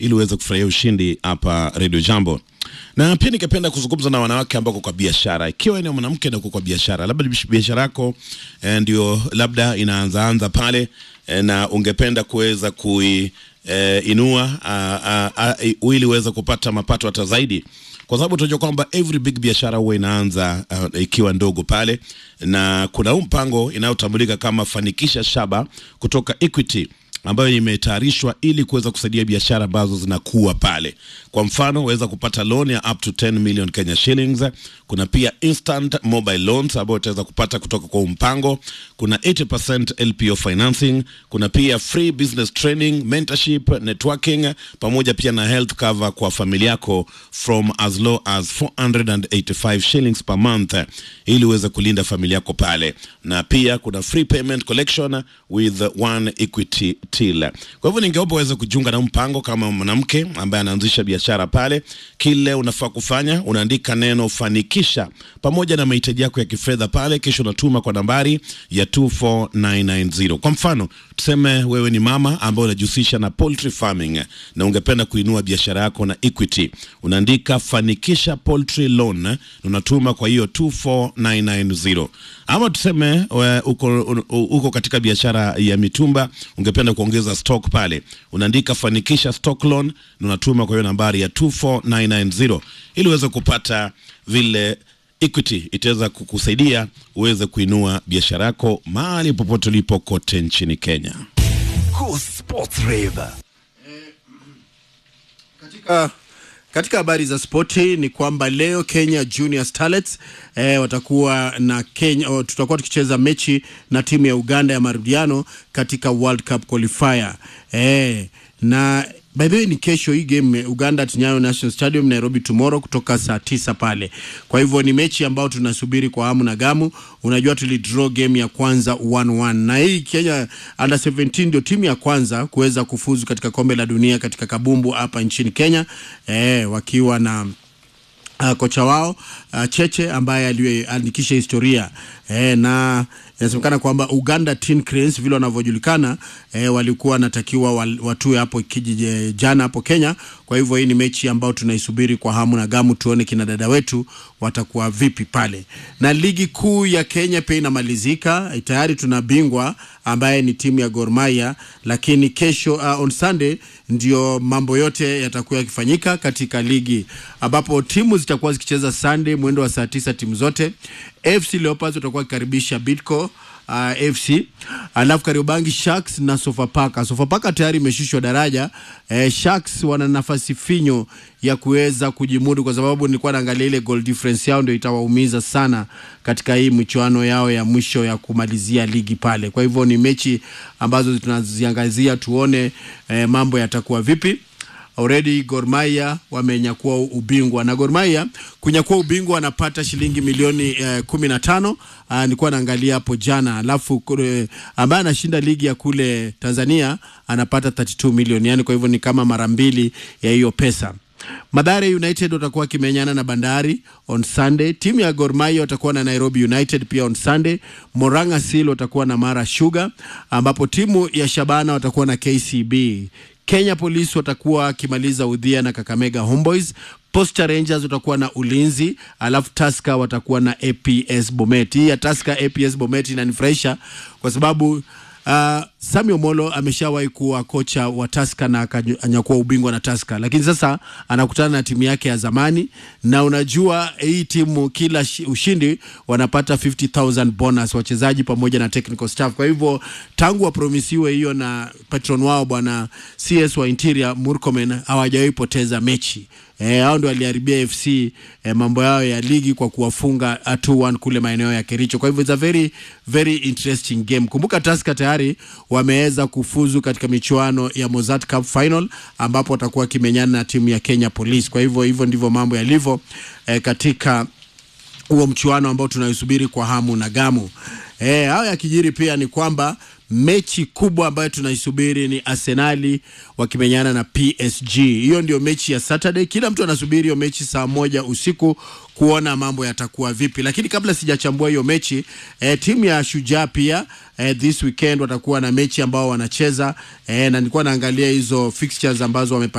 ili uweze kufurahia ushindi hapa Radio Jambo. Na pia ningependa kuzungumza na wanawake ambao kwa biashara, ikiwa ni mwanamke na uko kwa biashara, labda biashara yako eh, ndio labda inaanzaanza pale eh, na ungependa kuweza kui eh, inua ili uweze kupata mapato hata zaidi kwa sababu tunajua kwamba every big biashara huwa inaanza uh, ikiwa ndogo pale, na kuna huu mpango inayotambulika kama Fanikisha Shaba kutoka Equity ambayo imetayarishwa ili kuweza kusaidia biashara ambazo zinakuwa pale. Kwa mfano, waweza kupata loan ya up to 10 million Kenya shillings. Kuna pia instant mobile loans ambayo utaweza kupata kutoka kwa mpango. Kuna 80% LPO financing. Kuna pia free business training, mentorship, networking pamoja pia na health cover kwa familia yako from as low as 485 shillings per month ili uweze kulinda familia yako pale, na pia kuna free payment collection with one equity till. Kwa hivyo ningeomba uweze kujiunga na mpango kama mwanamke ambaye anaanzisha biashara pale. Kile unafaa kufanya unaandika neno fanikisha pamoja na mahitaji yako ya kifedha pale, kisha unatuma kwa nambari ya 24990. Kwa mfano, tuseme wewe ni mama ambaye unajihusisha na poultry farming na ungependa kuinua biashara yako na Equity, unaandika fanikisha poultry loan na unatuma kwa hiyo 24990. Ama tuseme we, uko, uko katika biashara ya mitumba ungependa kuongeza stock pale, unaandika fanikisha stock loan na unatuma kwa hiyo nambari ya 24990 ili uweze kupata vile Equity itaweza kukusaidia uweze kuinua biashara yako mahali popote ulipo kote nchini Kenya. Go Sports Rave. Katika katika habari za spoti ni kwamba leo Kenya Junior Starlets eh, watakuwa na Kenya, oh, tutakuwa tukicheza mechi na timu ya Uganda ya marudiano katika World Cup qualifier eh, na by the way ni kesho hii game Uganda at Nyayo National Stadium Nairobi tomorrow kutoka saa tisa pale. Kwa hivyo ni mechi ambayo tunasubiri kwa hamu na gamu. Unajua tulidraw game ya kwanza 1-1 na hii Kenya under 17 ndio timu ya kwanza kuweza kufuzu katika kombe la dunia katika kabumbu hapa nchini Kenya eh, wakiwa na uh, kocha wao uh, Cheche ambaye aliandikisha historia eh, na inasemekana kwamba Uganda Tin Cranes vile wanavyojulikana eh, walikuwa wanatakiwa watue hapo kijiji jana hapo Kenya. Kwa hivyo hii ni mechi ambayo tunaisubiri kwa hamu na gamu, tuone kina dada wetu watakuwa vipi pale. Na ligi kuu ya Kenya pia inamalizika tayari, tuna bingwa ambaye ni timu ya Gor Mahia, lakini kesho uh, on Sunday ndio mambo yote yatakuwa yakifanyika katika ligi ambapo timu zitakuwa zikicheza Sunday mwendo wa saa tisa timu zote. FC Leopards watakuwa wakikaribisha Bidco uh, FC alafu Kariobangi Sharks na Sofapaka. Sofapaka tayari imeshushwa daraja eh, Sharks wana nafasi finyo ya kuweza kujimudu, kwa sababu nilikuwa naangalia ile goal difference yao ndio itawaumiza sana katika hii michuano yao ya mwisho ya kumalizia ligi pale. Kwa hivyo ni mechi ambazo tunaziangazia tuone eh, mambo yatakuwa vipi. Already Gor Mahia wamenyakua ubingwa na Gor Mahia kunyakua ubingwa wanapata shilingi milioni eh, kumi na tano. Uh, nilikuwa naangalia hapo jana, alafu uh, ambaye anashinda ligi ya kule Tanzania anapata 32 milioni, yani kwa hivyo ni kama mara mbili ya hiyo pesa. Mathare United watakuwa wakimenyana na Bandari on Sunday. Timu ya Gor Mahia watakuwa na Nairobi United pia on Sunday. Moranga Seal watakuwa na Mara Sugar, ambapo timu ya Shabana watakuwa na KCB. Kenya Police watakuwa wakimaliza udhia na Kakamega Homeboys. Posta Rangers watakuwa na Ulinzi, alafu Tusker watakuwa na APS Bomet. Hii ya Tusker APS Bomet inanifurahisha kwa sababu Uh, Sami Omolo ameshawahi kuwa kocha wa Tusker na akanyakua ubingwa na Tusker, lakini sasa anakutana na timu yake ya zamani, na unajua hii timu kila ushindi wanapata 50000 bonus wachezaji pamoja na technical staff. Kwa hivyo tangu wapromisiwe hiyo na patron wao bwana CS wa Interior Murkomen hawajawahi poteza mechi. Eh, hao ndio waliharibia FC eh, mambo yao ya ligi kwa kuwafunga 2-1 kule maeneo ya Kericho. Kwa hivyo it's a very very interesting game. Kumbuka Tusker tayari wameweza kufuzu katika michuano ya Mozart Cup final ambapo watakuwa kimenyana na timu ya Kenya Police. Kwa hivyo hivyo ndivyo mambo yalivyo eh, katika huo mchuano ambao tunaisubiri kwa hamu na gamu. Eh, hao yakijiri pia ni kwamba mechi kubwa ambayo tunaisubiri ni Arsenali wakimenyana na PSG. Hiyo ndio mechi ya Saturday. Kila mtu anasubiri hiyo mechi saa moja usiku kuona mambo yatakuwa vipi, lakini kabla sijachambua hiyo mechi eh, timu ya Shujaa pia eh, this weekend watakuwa na mechi ambao wanacheza eh, na nilikuwa naangalia hizo fixtures ambazo wame